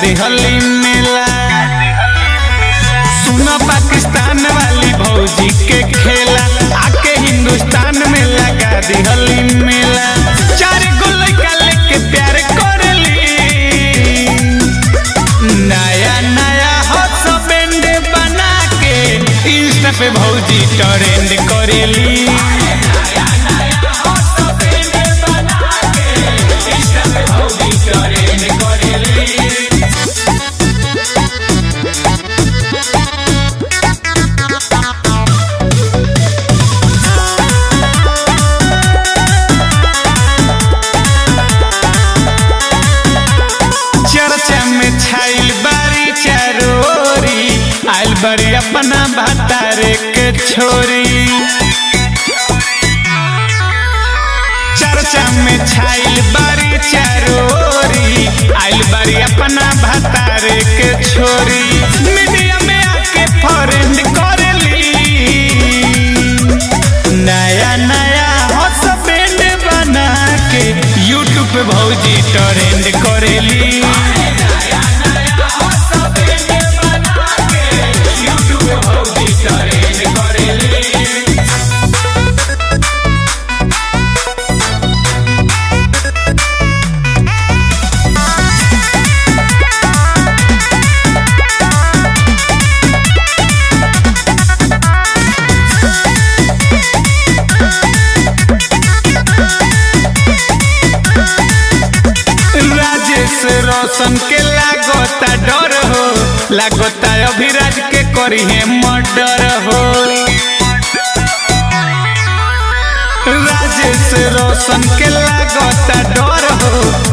दिहली मेला सुनो पाकिस्तान वाली भौजी के खेला आके हिंदुस्तान में लगा दिहली मेला चार गो लड़का लेके प्यार करेली नया नया हॉट बैंड बना के इंस्टा पे भौजी ट्रेंड करेली चर्चा में छाइल बारी चारोरी आइल बड़ी अपना भातारे के छोरी चर्चा में छाइल बारी चारोरी आइल बड़ी अपना भातारे के छोरी मीडिया में आके फॉरेन करेली नया नया हॉट बैंड बना के यूट्यूब पे भौजी ट्रेंड करेली राजेश रोशन के लागोता डर हो लागोता अभिराज के करी है मर्डर हो राजेश रोशन के लागोता डर हो